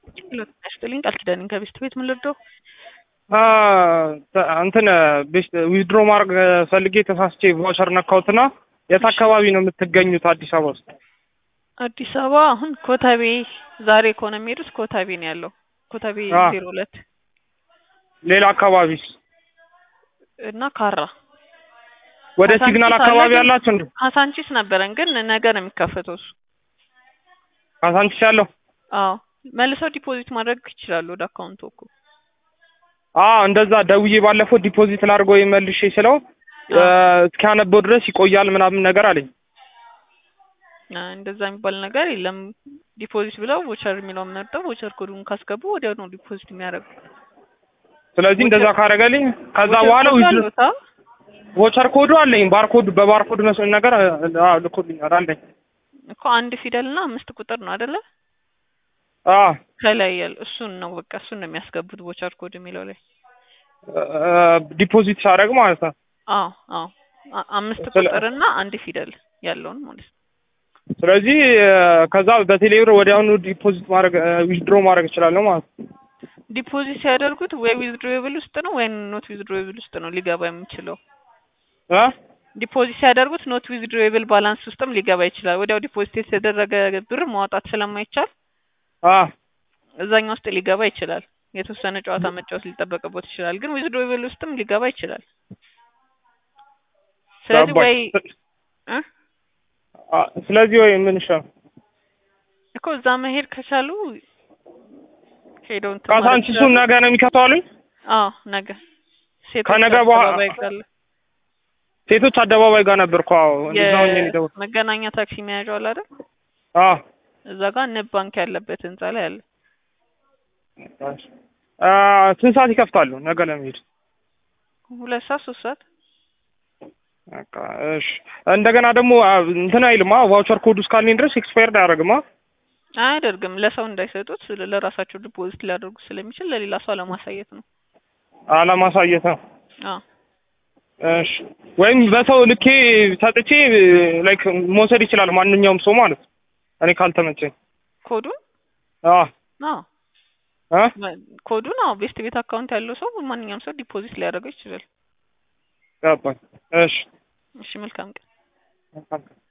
ሎት ያስጥልኝ ቃል ኪዳን ከቤስት ቤት ምን ልርዳው? እንትን ዊዝድሮ ማድረግ ፈልጌ ተሳስቼ ቫውቸር ነካሁትና የት አካባቢ ነው የምትገኙት? አዲስ አበባ ውስጥ? አዲስ አበባ አሁን ኮተቤ ዛሬ ከሆነ የሚሄዱት ኮተቤ ነው ያለው። ኮተቤ አ። ዜሮ ሁለት ሌላ አካባቢስ? እና ካራ ወደ ካሳንቺስ ሲግናል አለ አካባቢ ግን- ያላችሁ እንዴ? ካሳንቺስ ነበረን ግን ነገ ነው የሚከፈተው እሱ። ካሳንቺስ ያለው? አዎ መልሰው ዲፖዚት ማድረግ ይችላሉ ወደ አካውንቱ እኮ። አዎ እንደዛ ደውዬ ባለፈው ዲፖዚት ላድርገው መልሼ ስለው አ። እስኪያነበው ድረስ ይቆያል ምናምን ነገር አለኝ። አ፣ እንደዛ የሚባል ነገር የለም። ዲፖዚት ብለው ቮቸር የሚለውን መርጠው ቮቸር ኮዱን ካስገቡ ወዲያው ነው ዲፖዚት የሚያደርጉ። ስለዚህ እንደዛ ካረገልኝ ከዛ ቮቸር በኋላ ኮዱ ዊዝ- አለዎት? አ? ቮቸር ኮዱ አለኝ። ባርኮድ በባርኮድ መስሎኝ ነገር አዎ ልኮልኛል አለኝ። እኮ አንድ ፊደል እና አምስት ቁጥር ነው አይደለ? አዎ ከላይ ያለ እሱን ነው በቃ እሱን ነው የሚያስገቡት ቮቸር ኮድ የሚለው ላይ። ዲፖዚት ሳደርግ ማለት ነው። አዎ አዎ አ- አምስት ስለ- ቁጥር እና አንድ ፊደል ያለውን ማለት ነው። ስለዚህ ከዛ በቴሌብር ወዲያውኑ ዲፖዚት ማድረግ ዊዝድሮ ማድረግ እችላለሁ ማለት ነው። ዲፖዚት ሲያደርጉት ወይ ዊዝድሮዌብል ውስጥ ነው ወይ ኖት ዊዝድሮዌብል ውስጥ ነው ሊገባ የሚችለው። እ? ዲፖዚት ሲያደርጉት ኖት ዊዝድሮዌብል ባላንስ ውስጥም ሊገባ ይችላል። ወዲያው ዲፖዚት የተደረገ ብር ማውጣት ስለማይቻል አ እዛኛው ውስጥ ሊገባ ይችላል። የተወሰነ ጨዋታ መጫወት ሊጠበቅበት ይችላል። ግን ዊዝድሮዌብል ውስጥም ሊገባ ይችላል። ስለዚህ ወይ እ? አ፣ ስለዚህ ወይ ምን ይሻላል? እኮ እዛ መሄድ ከቻሉ ሄደው እንትን ማለት ካሳንቺሱን ይችላሉ። ነገ ነው የሚከተዋሉኝ? አዎ ነገ ሴቶች ከነገ በኋላ- አደባባይ ካለ ሴቶች አደባባይ ጋር ነበርኩ። አዎ እንደዛ ሆኜ ነው የደወልኩት። የመገናኛ ታክሲ መያዣው አለ አይደል? አዎ እዛ ጋር ንብ ባንክ ያለበት ህንጻ ላይ አለ። አ፣ ስንት ሰዓት ይከፍታሉ ነገ ለመሄድ? ሁለት ሰዓት ሶስት ሰዓት በቃ እሺ። እንደገና ደግሞ አ፣ እንትን አይልማ ቫውቸር ኮዱ እስካለኝ ድረስ ኤክስፓየርድ አያደርግማ። አያደርግም። ለሰው እንዳይሰጡት ለራሳቸው ዲፖዚት ሊያደርጉ ስለሚችል ለሌላ ሰው ለማሳየት ነው። አለማሳየት ነው። አዎ እሺ። ወይም በሰው ልኬ ሰጥቼ ላይክ መውሰድ ይችላል ማንኛውም ሰው ማለት ነው። እኔ ካልተመቸኝ። ኮዱን አዎ አዎ አ ኮዱን አዎ ቤስት ቤት አካውንት ያለው ሰው ማንኛውም ሰው ዲፖዚት ሊያደርገው ይችላል። ገባኝ። እሺ እሺ መልካም ቀን።